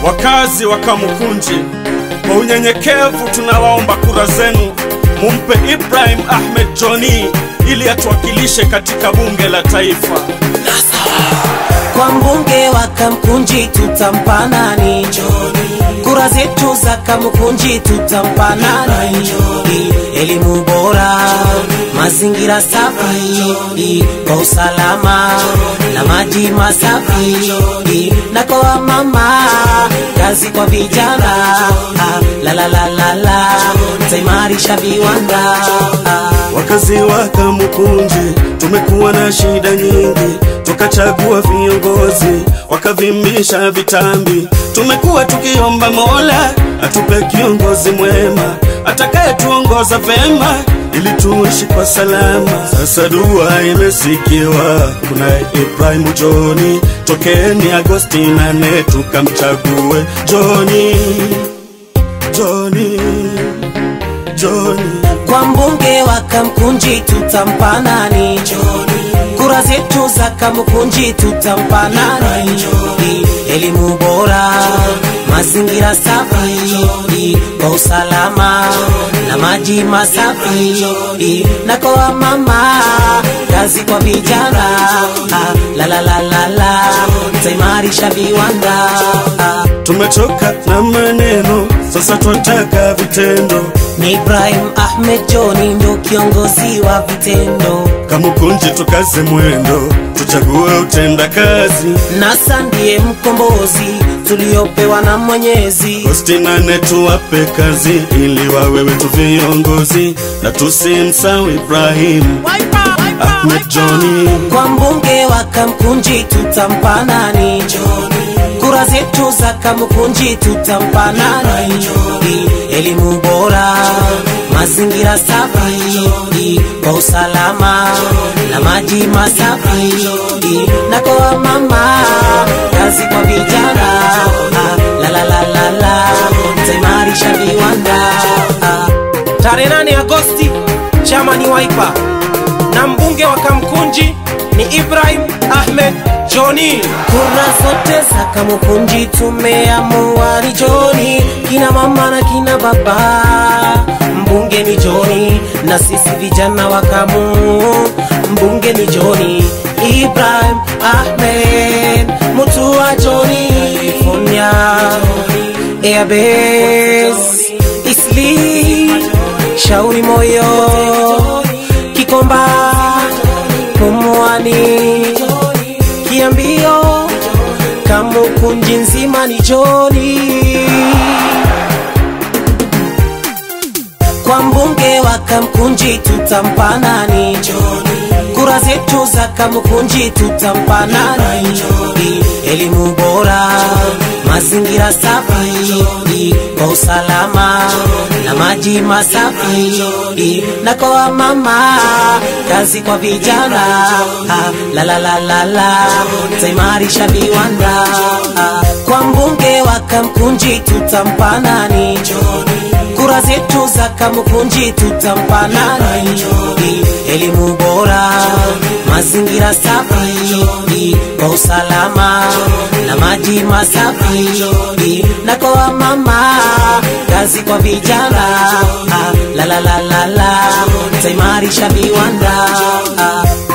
Wakazi wa Kamukunji, kwa unyenyekevu tunawaomba kura zenu, mumpe Ibrahim Ahmed Joni ili atuwakilishe katika bunge la taifa. Kwa mbunge wa Kamkunji tutampa nani? Kura zetu za Kamkunji tutampa nani? Elimu bora, mazingira safi, kwa usalama na maji masafi, na kwa wamama kazi kwa vijana, la la la la la, taimarisha viwanda Wakazi wa Kamukunji tumekuwa na shida nyingi, tukachagua viongozi wakavimbisha vitambi. Tumekuwa tukiomba Mola atupe kiongozi mwema atakayetuongoza vema ili tuishi kwa salama. Sasa dua imesikiwa, kuna Ibrahim Joni, tokeni Agosti nane tukamchague Joni, Joni, Joni. Kwa mbunge wa Kamkunji tutampa nani? Kura zetu za Kamkunji tutampa nani? Elimu bora, mazingira safi, kwa usalama na maji masafi, na kwa wamama kazi kwa vijana, la la la la la, taimarisha viwanda Tumechoka na maneno, sasa twataka vitendo. ni Ibrahim Ahmed Joni ndo kiongozi wa vitendo, Kamukunji tukaze mwendo, tuchague utenda kazi. nasa ndiye mkombozi tuliopewa na Mwenyezi. Agosti nane tuwape kazi, ili wawe wetu viongozi, na tusimsahau Ibrahim Ahmed Joni. Kwa mbunge wa Kamkunji tutampa nani? Kura zetu za Kamkunji tutampa nani? Elimu bora, mazingira safi, kwa usalama na maji masafi, na kwa wamama kazi kwa vijana, la la la la la, taimarisha viwanda Tarehe 8 Agosti, chama ni Wiper na mbunge wa Kamkunji ni Ibrahim Ahmed Joni. Kura zote za Kamukunji tumeamua ni Joni, kina mama na kina baba, mbunge ni Joni, na sisi vijana wa Kamu, mbunge ni Joni, Ibrahim Ahmed, mtu wa Joni, California, Airbase, Isli, Shauri Moyo, Kikomba, Pumwani, Kiambio, Kamukunji nzima ni Joni. Kwa mbunge wa Kamkunji tutampa nani? Kura zetu za Kamkunji tutampa nani? Elimu bora, mazingira safi, kwa usalama na maji masafi, na kwa wamama kazi kwa vijana, la la la la la, taimarisha viwanda. Kwa mbunge wa Kamkunji tutampa nani? Kura zetu za Kamukunji tutampa nani? Elimu bora, mazingira safi, kwa usalama na maji masafi, na kwa wamama kazi kwa vijana, la la la la la, taimarisha viwanda